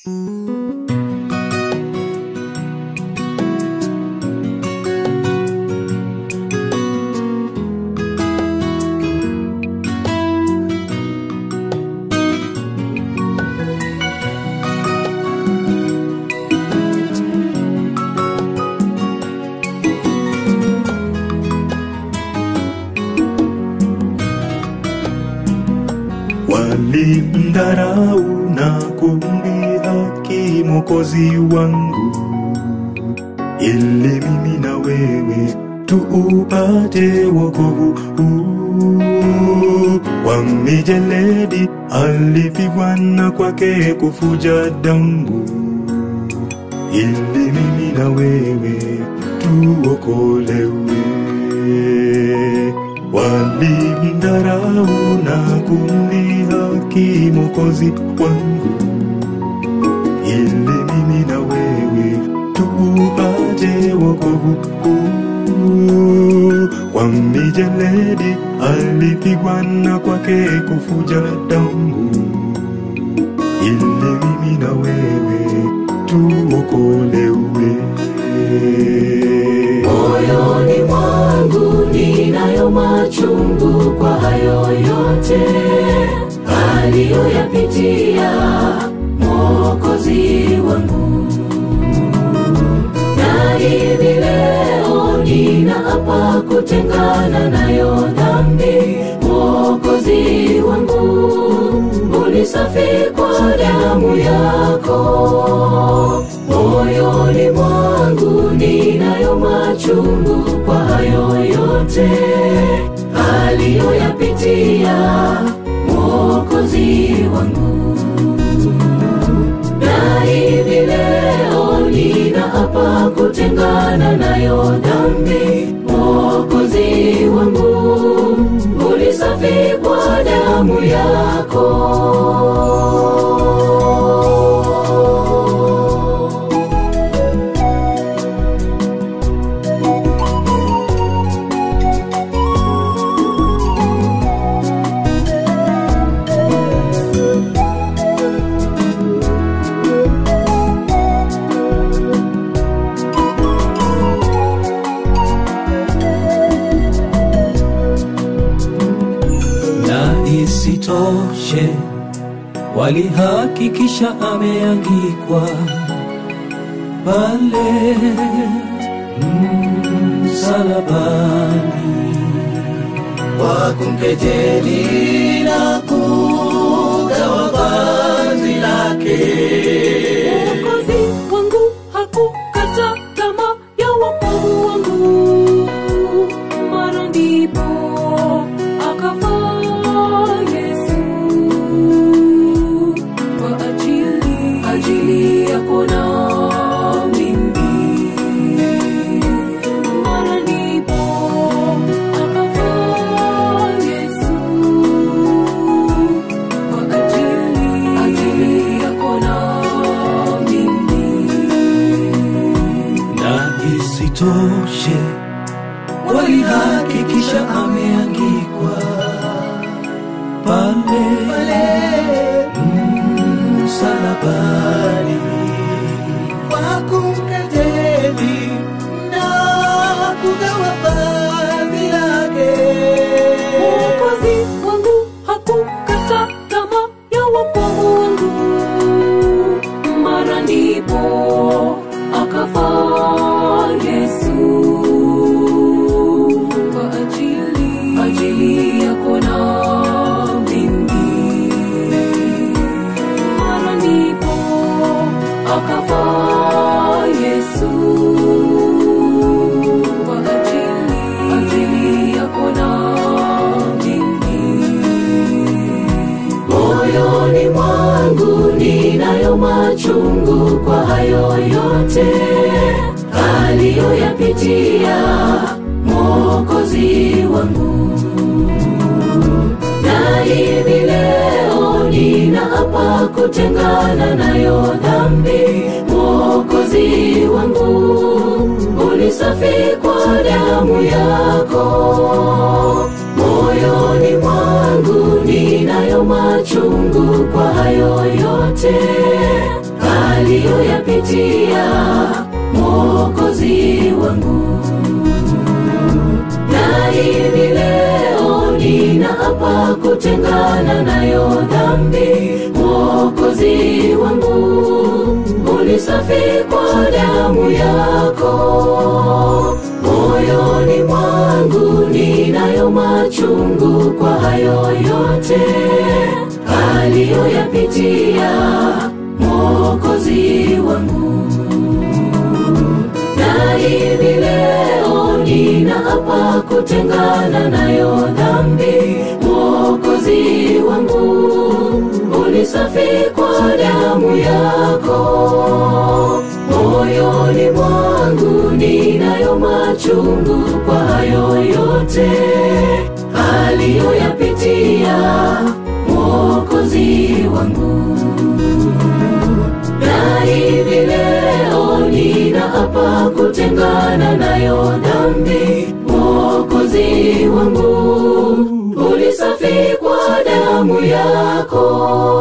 Walimdharau na kumdhihaki Mwokozi wangu, ili mimi na wewe tuupate wokovu huu. Kwa mijeledi alipigwa na kwake kufuja damu, ili mimi na wewe tuokolewe. Walimdharau na kumdhihaki Mwokozi wangu, ili mimi na wewe tuupate wokovu huu. Kwa mijeledi alipigwa na kwake kufuja damu, ili mimi na wewe tuokolewe. Moyoni mwangu ninayo machungu kwa hayo yote aliyoyapitia Mwokozi wangu, na hivi leo ninaapa kutengana nayo dhambi. Mwokozi wangu, unisafi kwa damu yako moyoni mwangu ninayo machungu kwa hayo yote aliyoyapitia Mwokozi wangu, na hivi leo ninaapa kutengana nayo dhambi. Mwokozi wangu, unisafi kwa damu yako. na isitoshe walihakikisha ameangikwa pale msalabani kwa kumkejeli na kugawa vazi lake. Mwokozi wangu hakukata tamaa ya wokovu wangu, mara ndipo akafa Yesu kwa ajili ajili yako na mimi, mara ndipo akafa Yesu kwa ajili ajili yako na mimi. na isitoshe walihakikisha ameangikwa pale msalabani Kwa kumkejeli na kugawa vazi lake. Mwokozi wangu hakukata tamaa ya wokovu wangu, mara ndipo akafa Yesu kwa ajili ajili yako na mimi, mara ndipo akafa Yesu kwa ajili ajili yako na mimi. Moyoni mwangu ninayo machungu kwa hayo yote aliyoyapitia Mwokozi wangu, na hivi leo ninaapa kutengana nayo dhambi. Mwokozi wangu, unisafi kwa damu yako moyoni mwangu ninayo machungu kwa hayo yote aliyoyapitia mwokozi wangu na hivi leo ninaapa kutengana nayo dhambi mwokozi wangu unisafi kwa damu yako moyoni mwangu ninayo machungu kwa hayo yote aliyoyapitia mwokozi wangu na hivi leo ninaapa kutengana nayo dhambi mwokozi wangu unisafi kwa damu yako moyoni mwangu ninayo machungu kwa hayo yote aliyoyapitia mwokozi wangu na hivi leo ninaapa kutengana nayo dhambi mwokozi wangu ulisafi kwa damu yako